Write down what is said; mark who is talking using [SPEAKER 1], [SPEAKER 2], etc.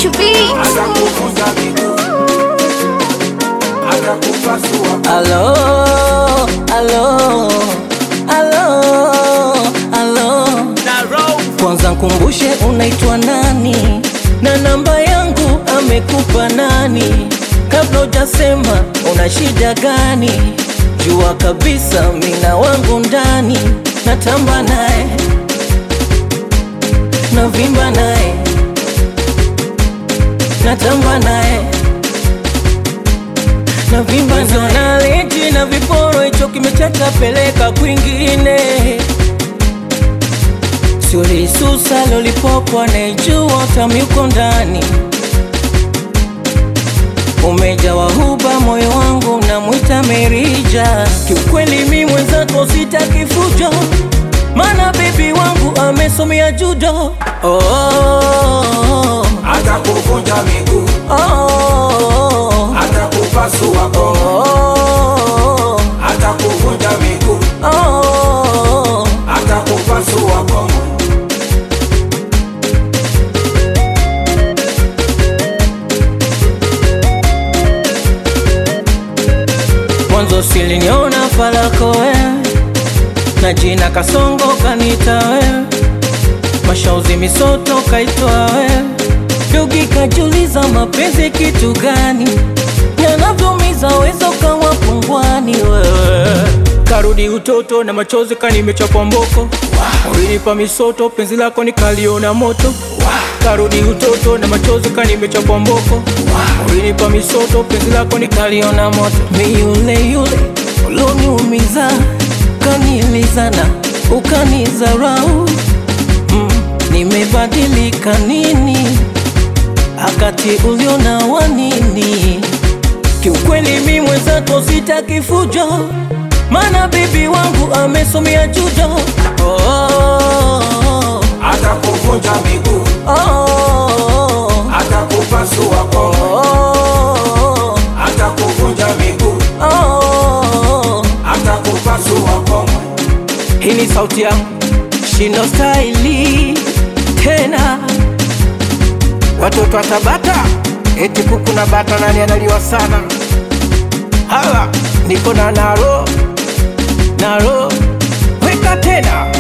[SPEAKER 1] beat.
[SPEAKER 2] atakuvunja miguu, atakupasua
[SPEAKER 3] Alo, alo, alo, alo. Kwanza nkumbushe unaitwa nani na namba yangu amekupa nani? Kabla hujasema una shida gani, jua kabisa mina wangu ndani, natamba naye navimba naye natamba naye navimba naye na viporo, hicho kimechacha, peleka kwingine Sulisusa lolipopo anaijua utamu uko ndani, umejawa huba, moyo wangu namwita Merija. Kiukweli mi mwenzako sitaki fujo, mana bebi wangu amesomea judo. Oh, oh,
[SPEAKER 2] atakuvunja miguu,
[SPEAKER 3] oh, oh,
[SPEAKER 2] atakupasua
[SPEAKER 3] oh,
[SPEAKER 2] koo,
[SPEAKER 3] oh,
[SPEAKER 2] atakuvunja miguu,
[SPEAKER 3] oh.
[SPEAKER 2] atakupasua koo.
[SPEAKER 3] Mwanzo siliniona falako we na jina Kasongo kanita we, mashauzi misoto kaitwa we, dogi kajuliza mapenzi kitu gani, yanavyomiza wezo kawa pungwani wewe karudi utoto na machozi kanimechapwa mboko ulinipa misoto penzi lako nikaliona moto karudi utoto na machozi kanimechapwa mboko ulinipa misoto penzi lako nikaliona moto mi yule yule uloniumiza kanilizana ukanizarau mm, nimebadilika nini akati uliona wanini Kiukweli mi mwenzako sitaki fujo, mana bibi wangu amesomea judo. Oh, oh,
[SPEAKER 2] atakuvunja miguu,
[SPEAKER 3] oh, oh,
[SPEAKER 2] atakupasua koo,
[SPEAKER 3] oh,
[SPEAKER 2] atakuvunja miguu,
[SPEAKER 3] oh.
[SPEAKER 2] atakupasua koo.
[SPEAKER 3] Hii ni sauti yangu shindo staili tena, watoto wa Tabata eti kuku na bata, nani analiwa sana? Hala, niko na naro naro, weka tena